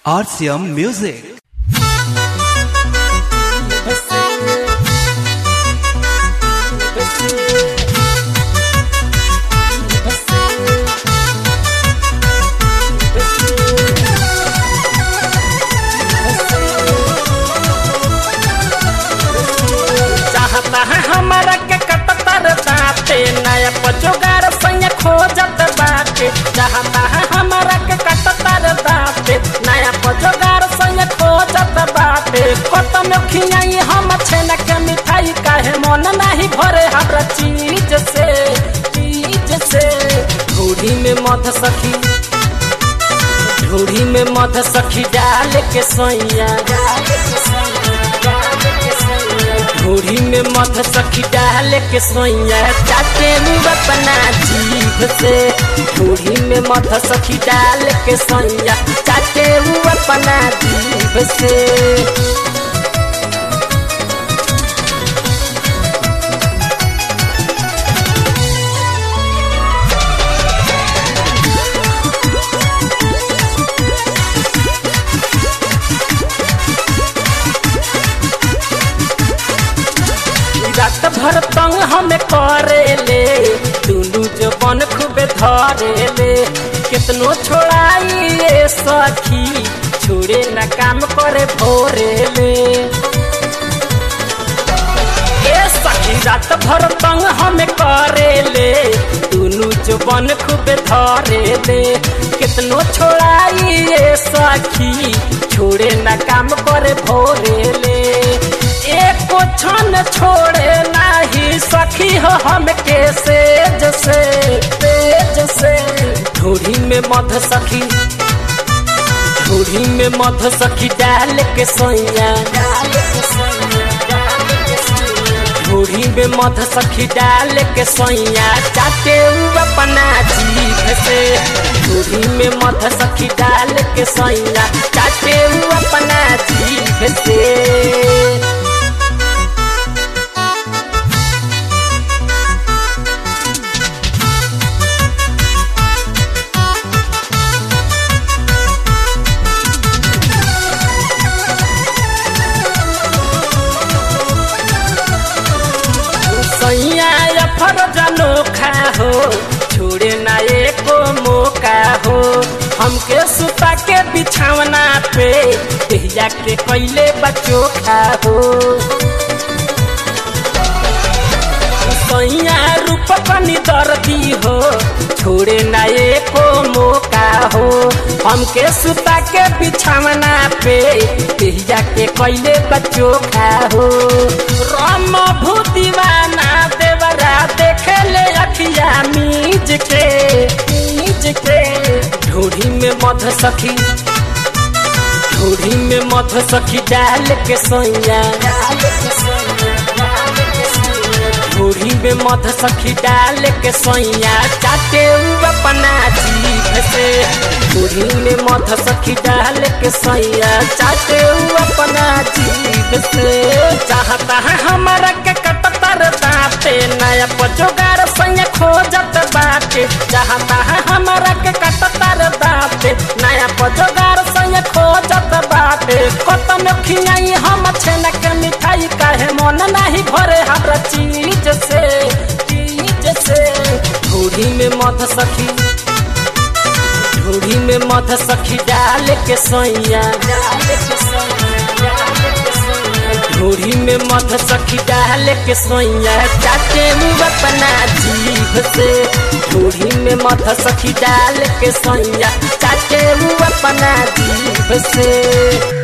RCM Music. चाहता है हमारा के कटतर दाते नया पचोगार संग खोजत बाटे चाहता है हमारा के कटतर दाते नया पचोगार संग खोजत बाटे कतम खियाई हम छेना के मिठाई काहे मन नहीं भरे हमरा चीज से चीज से घूड़ी में मध सखी झूड़ी में मध सखी डाल के सोइया झूड़ी में मध सखी डाल के सोइया चाटे मुँह अपना जीभ से झूड़ी में मध सखी डाल के सोइया चाटे मुँह अपना जीभ से रात भर तंग हमें करे ले दुनू जबन खूबे धरे ले कितनो छोड़ाई ये सखी छोड़े न काम करे भोरे ले ए सखी रात भर तंग हमें करे ले दुनू जबन खूबे धरे ले कितनो छोड़ाई ये सखी छोड़े न काम करे भोरे ले एको क्षण छोड़े नाही सखी हो हम के सेज से तेज से झूठी में मध सखी झूठी में मध सखी डाल के सोइया झूठी में मध सखी डाल के सोइया चाटे उ अपना जीभ से झूठी में मध सखी डाल के सोइया चाटे उ अपना जीभ से सैया या फरज अनोखा हो छोड़े ना एको मौका हो हमके सुता के बिछावना पे देहिया के कैले बच्चो खा हो सैया रूप कनी दर्दी हो छोड़े ना एको मौका हो हमके सुता के बिछावना पे देहिया के कैले बच्चो खा हो राम भूतिवाना देवरा देखे ले अखिया मीज के मीज के ढूढ़ी में मध सखी ढूढ़ी में मध सखी डाल के सोइया ढूढ़ी में मध सखी डाल के सोइया चाटे उ अपना जीभ से ढूढ़ी में मध सखी डाल के सोइया चाटे उ अपना जीभ से चाहता है हमारा के कटतर दाते नया पचोगार संग खोजत बाटे चाहता है हमारा के कटतर दाते नया पचोगार संग खोजत बाटे कतम खियाई हम छेना के मिठाई काहे मन नहीं भरे हमरा चीज से चीज से झूठी में मध सखी झूठी में मध सखी डाल के सोइया झूठी में मध सखी डाल के सोइया चाटे मुँह अपना जीभ से झूठी में मध सखी डाल के सोइया चाटे मुँह अपना जीभ से